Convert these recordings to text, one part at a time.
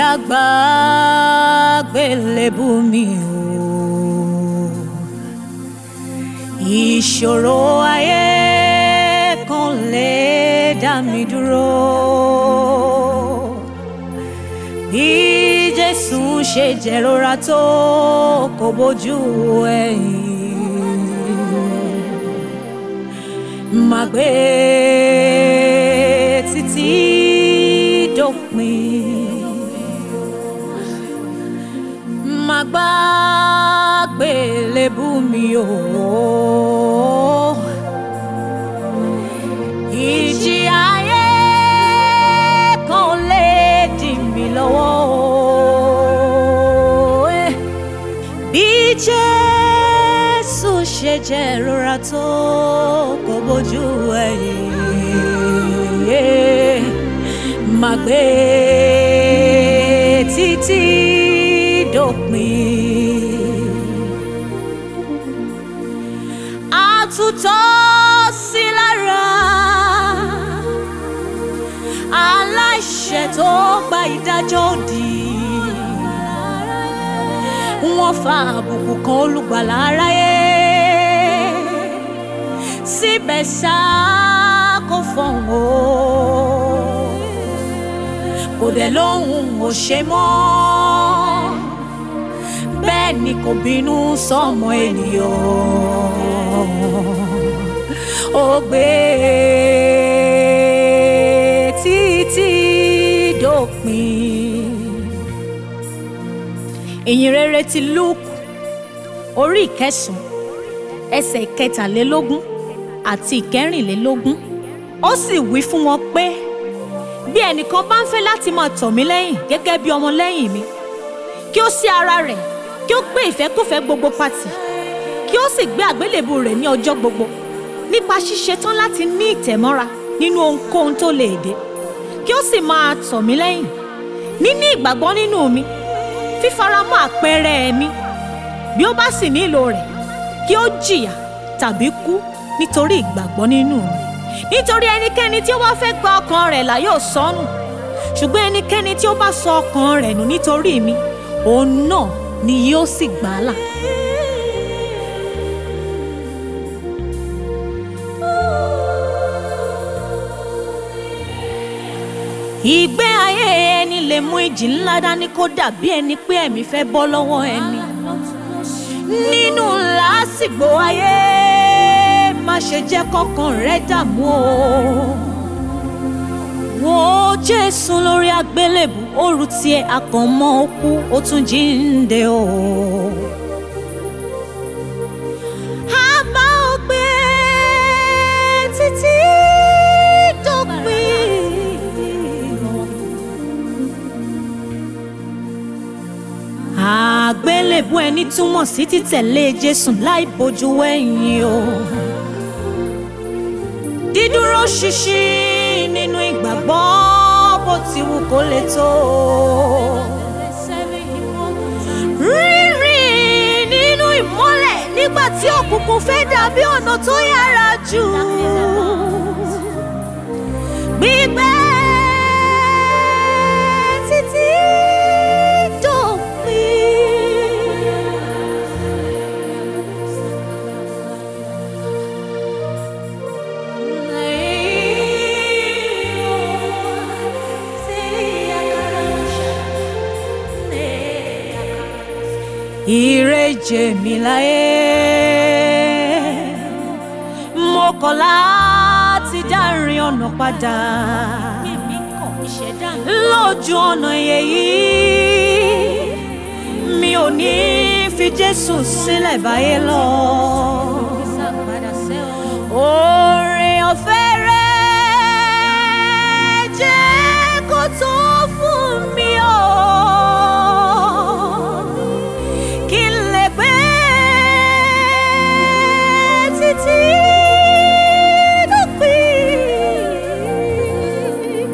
gbàgbélébù mi o ìṣòro ayé kan lè dá mi dúró bí Jésù ṣe jẹ̀rora tó kò bójú ẹ̀yìn máa gbé títí dópin máa gbàgbélébù mi o. ìjì ayé kan ò lè dì mí lọ́wọ́ o. Eh, bí Jésù ṣe jẹ́ ìrora tó kò bójú ẹ̀yìn máa gbé títí dópin. àtúntọ́ sí lára aláìṣẹ̀ tó gba ìdájọ́ òdì wọ́n fa àbùkù kan olùgbàlà aráyé síbẹ̀ ṣá kò fọ̀hún o kò dẹ̀ lóhùn ò ṣe mọ́ bẹ́ẹ̀ ni kò bínú sọ́mọ ènìyàn ó gbé títí dópin. ìyìn rere ti Luke orí ìkẹsàn-án ẹsẹ̀ ìkẹtàlélógún àti ìkẹrìnlélógún ó sì wí fún wọn pé bí ẹnìkan bá ń fẹ́ láti máa tọ̀ mí lẹ́yìn gẹ́gẹ́ bí ọmọ lẹ́yìn mi kí ó sí ara rẹ̀ kí ó gbé ìfẹ́kúfẹ̀ẹ́ gbogbo pàtì kí ó sì gbé àgbélébù rẹ̀ ní ọjọ́ gbogbo nípa ṣíṣe tán láti ní ìtẹ̀mọ́ra nínú ohunkóhun tó lè dé kí ó sì máa tọ̀ mí lẹ́yìn níní ìgbàgbọ́ nínú mi fífaramọ́ àpẹẹrẹ mi bí ó bá sì nílò rẹ̀ kí ó jìyà tàbí kú nítorí ìgbàgbọ́ nínú mi nítorí ẹnikẹ́ni tí ó bá fẹ́ gba ọkàn rẹ̀ là yóò sọnù ṣùgbọ́n ẹnikẹ́ni tí ó bá sọ ọkàn rẹ̀ nù nítorí mi òun náà ni yóò sì gbà á là. ìgbé ayé ẹni lè mú ìjì ńlá dání kó dàbí ẹni pé ẹ̀mí fẹ́ bọ́ lọ́wọ́ ẹni. nínú làásìgbò ayé má ṣe jẹ́ kọ́kàn rẹ dààmú o. wo Jésù lórí àgbélébù òru tiẹ̀ akànmọ́ okú ó tún jíǹde o. a bá ọ gbé títí dópin. àgbélébù ẹni túmọ̀ sí títẹ̀lé Jésù láì bójú wẹ̀yìn o. dídúró ṣinṣin nínú ìgbàgbọ́ bó ti wù kó lè tó. rírìn nínú ìmọ́lẹ̀ nígbà tí òkùnkùn fẹ́ dàbí ọ̀nà tó yára jù. gbígbẹ́ títí dópin. ìrẹ́jẹ mi láyé mo kọ̀ láti dárin ọ̀nà padà lójú ọ̀nà èyí mi ò ní fi Jésù sílẹ̀ báyé lọ. Oore ọ̀fẹ́ rẹ̀ jẹ́ kó tó fún mi o. Kí n lè gbé títí dópin.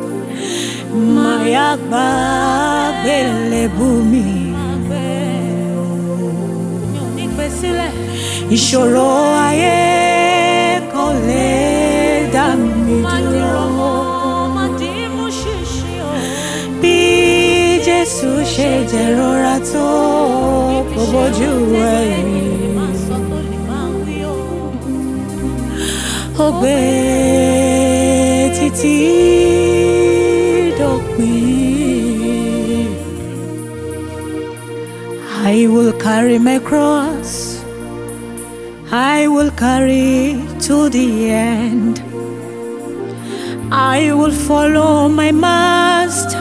Màyà gbàgbélébù mi. Ìṣòro ayé kò lè dá mi dúró. Bí ṣe jẹ̀rora tó kò bójú ẹ̀yìn. ó gbé títí dópin. I will carry my cross. I will carry to the end. I will follow my master,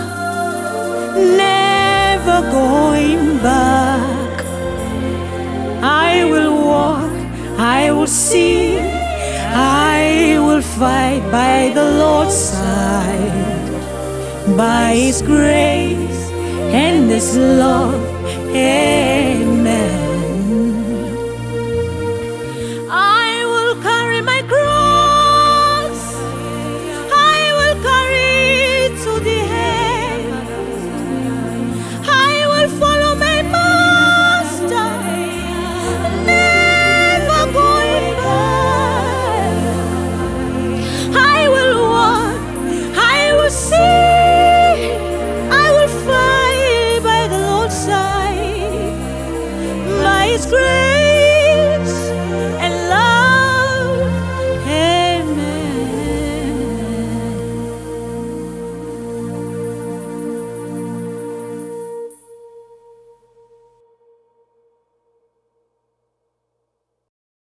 never going back. I will walk, I will see, I will fight by the Lord's side, by His grace and His love.